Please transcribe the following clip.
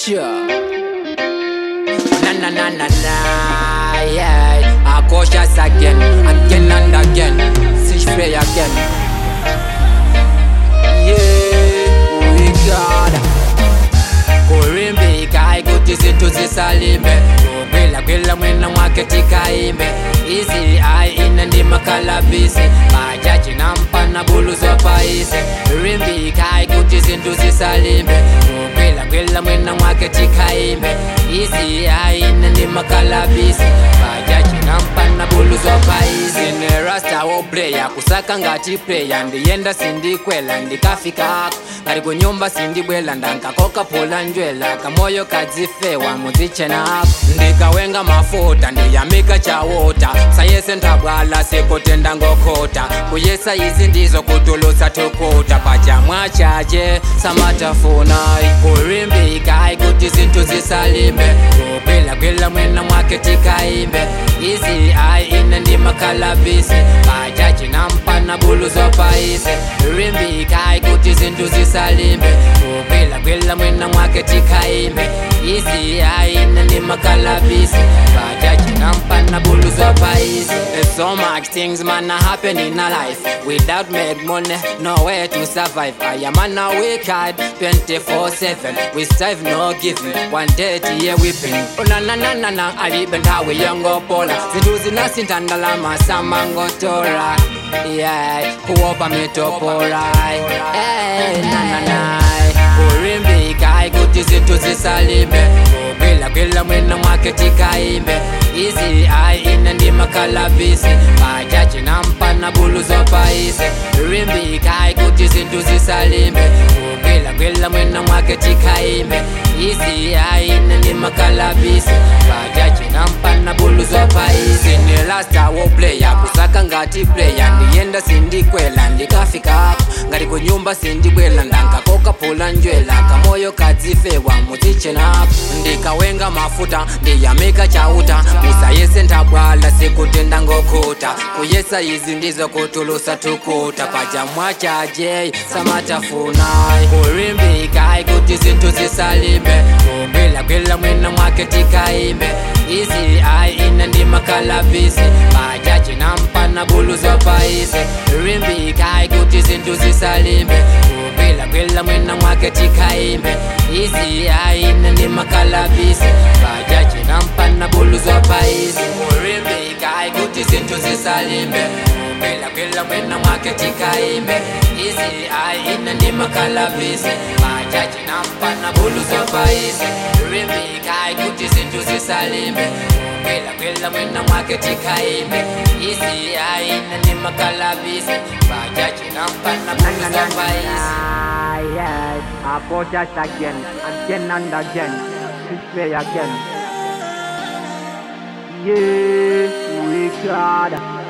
Sure. Na na na na na, yeah. I cautious again, again and again. Sich frei again. Yeah, we got. Kurimbi kai kuti zinthu zisalimbe kukwila kwila mwina mwake tikaimbe izi ai ine ndi makalabisi majaji nampana bulu zopaise rimbi kai kuti zinthu zisalimbe kukwila kwila mwina mwake tikaimbe izi ai ine ndi makalabisi majaji nampana bulu zopaise ine rasta wo player kusaka ngati player ndiyenda sindikwela ndikafikako ngati kunyumba sindibwela ndankakoka phula njwela kamoyo kadzifewa mudzichenako ndikawenga mafuta ndiyamika chawota sayese ntabwala sikutenda ngokhota kuyesa izi ndizo kutulusa thukuta pachamwa chache samatafunai kurimbikai kuti zinthu zisalimbe kukwilagwila mwina mwake tikaimbe izi ai ine ndi makalabisi bajaji nampana bulu zopaise rimbikai kuti zinthu zisalimbe kukwilagwila mwina mwake tikaimbe izi ai ine ndi makalabisi bajaji nampana bulu zopaise There's so much things man a happen in a life Without make money, nowhere to survive I am on a weak hard 24-7 We strive no giving One day tiye whipping Oh na na na na na Alibenda we yongo pola Zindu zinasinta ndalama samango tora Yeah, kuopa mitopora Hey, na na na Kurimbi kai kuti zinthu zisalimbe Kukwila kwila mwina mwake tikaimbe Izi ai ine ndi makalabisi Bajaji nampana bulu zopaise Rimbi kai kuti zinthu zisalimbe Kukwila kwila mwina mwake tikaimbe Izi ai ine ndi makalabisi Bajaji nampana bulu zopaise Ni lasta wo player kusaka ngati player Ndiyenda sindikwela ndikafikako ngati kunyumba sindibwela ndankakoka phula njwela kamoyo kadzifewa mudzichenako ndikawenga mafuta ndiyamika chauta musayese ntabwala sikutenda ngokhuta kuyesa izi ndizo kutulusa thukuta pachamwa chaje samatafunai kurimbikai kuti zinthu zisalimbe kukwilagwila mwina mwake tikaimbe izi ai ine ndi makalabisi bajaji nampana bulu zopaise rimbikai kuti zinthu zisalimbe kukwilagwila mwina mwake tikaimbe izi ai ine ndi makalabisi bajaji nampana bulu zopaise kurimbikai kuti zinthu zisalimbe kukwilagwila mwina mwake tikaimbe izi ai ine ndi makalabisi bajaji nampana bulu zopaise rimbikai kuti zinthu zisalimbe kukwilagwila mwina mwake tikaimbe izi ai ine ndi makalabisi bajaji nampana bulu zopaise yes, I go just again, again and again, this way again. Yeah, we got